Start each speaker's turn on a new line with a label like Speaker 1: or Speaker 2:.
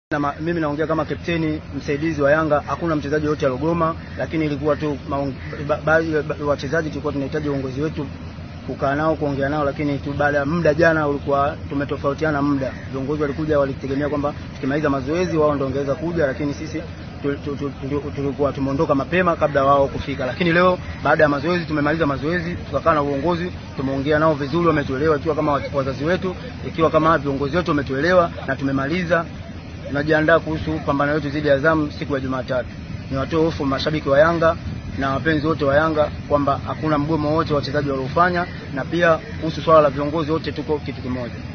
Speaker 1: Na ma, mimi naongea kama kapteni msaidizi wa Yanga, hakuna mchezaji yote alogoma, lakini ilikuwa tu baadhi ya wachezaji tulikuwa tunahitaji uongozi wetu kukaa nao kuongea nao, lakini tu baada ya muda jana ulikuwa tumetofautiana muda. Viongozi walikuja walitegemea kwamba tukimaliza mazoezi wao ndio ongeza kuja, lakini sisi tulikuwa tumeondoka mapema kabla wao kufika. Lakini leo baada ya mazoezi tumemaliza mazoezi, tukakaa na uongozi, tumeongea nao vizuri, wametuelewa, ikiwa kama wazazi wetu, ikiwa kama viongozi wetu wametuelewa na tumemaliza tunajiandaa kuhusu pambano letu dhidi ya Azam siku ya Jumatatu. Ni watoe hofu mashabiki wa Yanga na wapenzi wote wa Yanga kwamba hakuna mgomo wote wa wachezaji waliofanya, na pia kuhusu swala la viongozi wote tuko kitu kimoja.